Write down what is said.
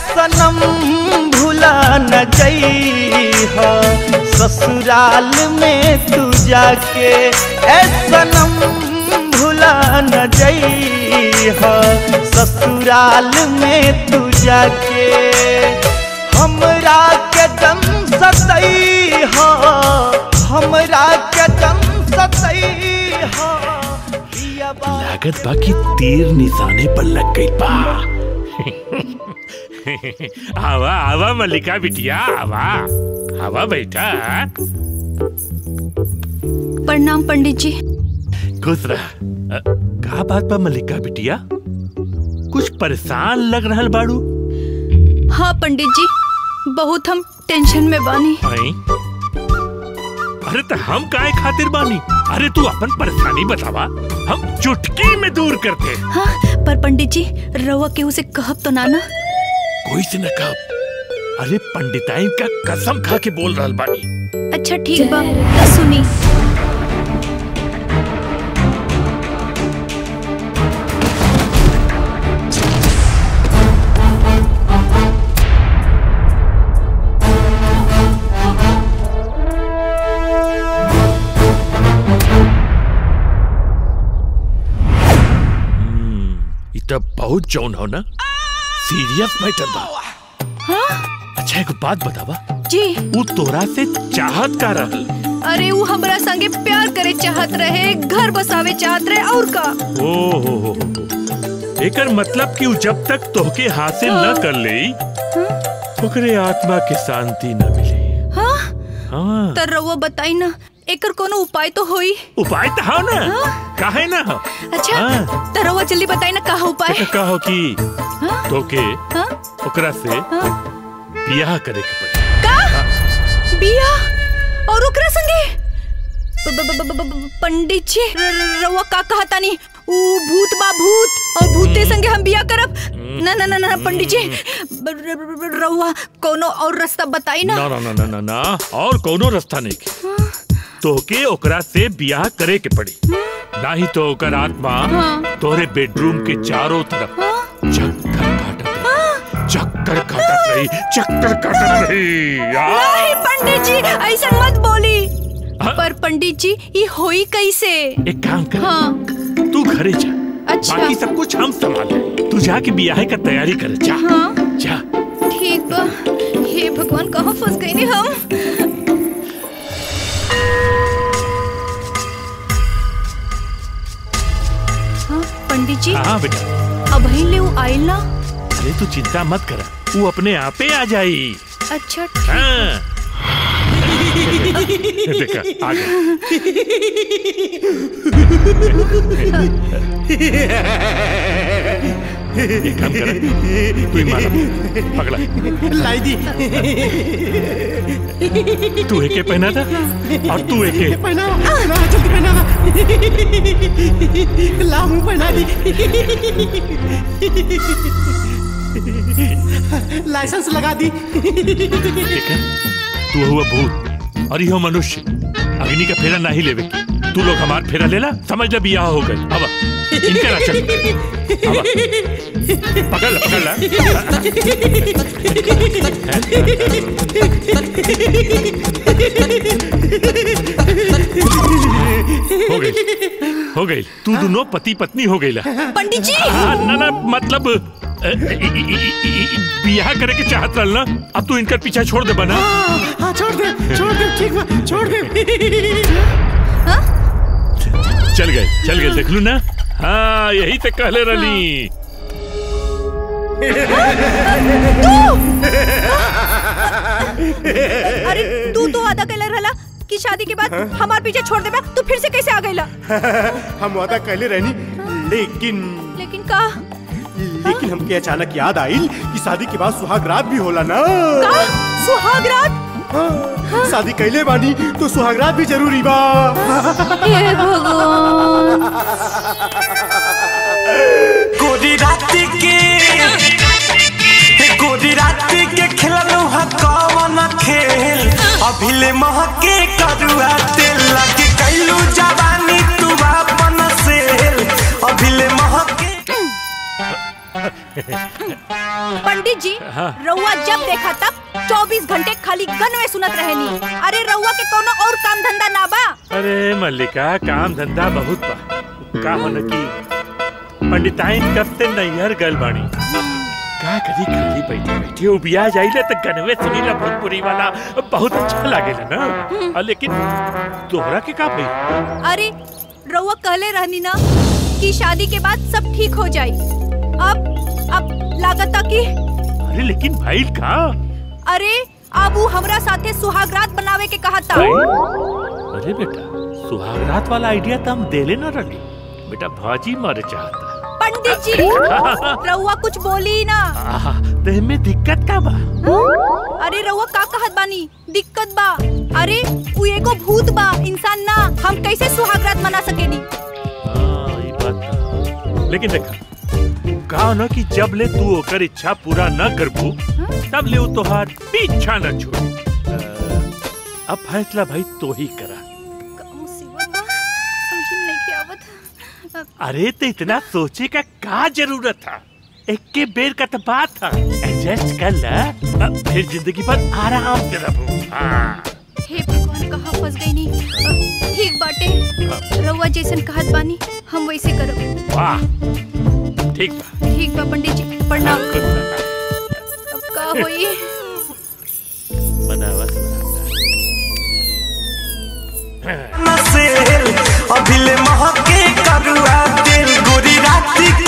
सनम भुला न जइह ससुराल में तू जाके ए सनम भुला न जइह ससुराल में तू जाके हमरा के दम सतइह हमरा के दम सतइह लागत बाकी तीर निशाने पर लग गई बा आवा आवा मल्लिका बिटिया आवा आवा बेटा प्रणाम पंडित जी खुश रह अ, का बात बा मल्लिका बिटिया कुछ परेशान लग रहल बाड़ू हाँ पंडित जी बहुत हम टेंशन में बानी आई? अरे तो हम काहे खातिर बानी अरे तू अपन परेशानी बतावा हम चुटकी में दूर करते हाँ पर पंडित जी रवा केहू से कहब तो नाना कोई से न कब अरे पंडिताइन का कसम खा के बोल रहल बानी अच्छा ठीक बा तो सुनी इ तो बहुत जौन हो ना सीरियस मैटर बा हाँ अच्छा एक बात बतावा जी वो तोरा से चाहत का रहल अरे वो हमरा संगे प्यार करे चाहत रहे घर बसावे चाहत रहे और का ओ हो हो हो एकर मतलब कि उ जब तक तोहके हासिल न कर ले ओकरे आत्मा के शांति न मिले हाँ हाँ तो रवा बताई ना एकर कोनो उपाय तो होई उपाय तो हो ना काहे ना हो अच्छा हाँ। तो रवा जल्दी बताई ना कहा उपाय तो कहो कि हाँ? तोके हाँ? ओकरा से हाँ? बियाह करे के पड़ी का बिया और ओकरा संगे ब- ब- ब- ब- ब- पंडित जी र- र- रवा का कहा तानी ऊ भूत बा भूत और भूते संगे हम बिया करब ना ना ना ना पंडित जी ब- र- र- र- रवा कोनो और रास्ता बताई ना ना ना ना ना ना ना और कोनो रास्ता नहीं के तोहके ओकरा से बियाह करे के पड़ी ना ही तो ओकर आत्मा हाँ। तोहरे बेडरूम के चारों तरफ चक्कर काटत रही चक्कर काटत रही चक्कर काटत रही आ! नहीं पंडित जी ऐसा मत बोली हाँ? पर पंडित जी ये होई कैसे एक काम कर हाँ तू घरे जा अच्छा। बाकी सब कुछ हम संभाले तू जाके बियाह का तैयारी कर जा हाँ जा ठीक बा हे भगवान कहाँ फंस गए ने हम हाँ पंडित जी हाँ बेटा अब ले वो आइल ना अरे तू चिंता मत कर वो अपने आपे आ जाई अच्छा ठीक हाँ देखा आ गया एक काम कर तू ही मारा पकड़ा लाई दी तू एके पहना था और तू एके पहना पहना जल्दी पहना ला मुंह पहना दी लाइसेंस लगा दी देखा तू हुआ भूत और यह मनुष्य अग्नि का फेरा नहीं लेवे की। तू लोग हमार फेरा लेला समझ ले बियाह हो गई अब इनके राशन अब पकड़ ला पकड़ ला हो गई हो गई तू दोनों पति पत्नी हो गई ला पंडित जी हाँ, ना ना मतलब अ, इ- इ- इ- इ- बियाह करे के चाहत रहल ना अब तू इनकर पीछा छोड़ दे बना हाँ छोड़ दे छोड़ दे ठीक बा छोड़ दे चल गए चल गए देख लू ना हाँ यही से कहले रही अरे तू तो वादा कैले रहला कि शादी के बाद हमार पीछे छोड़ देबा तू फिर से कैसे आ गईला हम वादा कहले रहनी लेकिन लेकिन का लेकिन हमके अचानक याद आई कि शादी के बाद सुहाग रात भी होला ना का सुहाग रात हाँ, शादी कैले बानी तो सुहाग रात भी जरूरी बा हे भगवान गोरी राती के गोरी राती के खेलनु हा कवन खेल अभिले महके करुआ तेल लगे कैलू जवानी तू अपन सेल अभिले महके पंडित जी हाँ। रउआ जब देखा तब 24 घंटे खाली गन में सुनत रहेनी अरे रउआ के कोनो और काम धंधा ना बा अरे मल्लिका काम धंधा बहुत बा का होने की पंडिताइन कब से नैहर गल बानी का करी खाली बैठी बैठी उबिया जाइले त गनवे सुनीला भोजपुरी वाला बहुत अच्छा लागेला ना आ, लेकिन तोहरा के का भई अरे रउआ कहले रहनी ना कि शादी के बाद सब ठीक हो जाई अब अब लागता कि अरे लेकिन भाई का अरे अब उ हमरा साथे सुहागरात बनावे के कहा था अरे बेटा सुहागरात वाला आइडिया तो हम देले ना रही बेटा भाजी मर चाहता पंडित जी रउआ कुछ बोली ना आहा ते में दिक्कत का बा अरे रउआ का कहत बानी दिक्कत बा अरे उ एगो भूत बा इंसान ना हम कैसे सुहागरात मना सकेनी हाँ, ई बात बा। लेकिन देखा कहा ना कि जब ले तू ओकर इच्छा पूरा न करबू तब ले वो तोहार पीछा न छोड़ अब फैसला भाई तो ही करा का मुसीबत बा समझ में नहीं के आवत अरे तो इतना सोचे का का जरूरत था एक के बेर का तो बात था एडजस्ट कर ला अब फिर जिंदगी भर आराम से रहो हाँ। हे भगवान कहाँ फंस गई नी अ, ठीक बाटे रउआ जैसन कहत बानी हम वैसे करब वाह ठीक बा ठीक बा पंडित जी प्रणाम खुद रहा। अब का होई बनावस नसेल अभिले महके करुआ तेल गोरी राती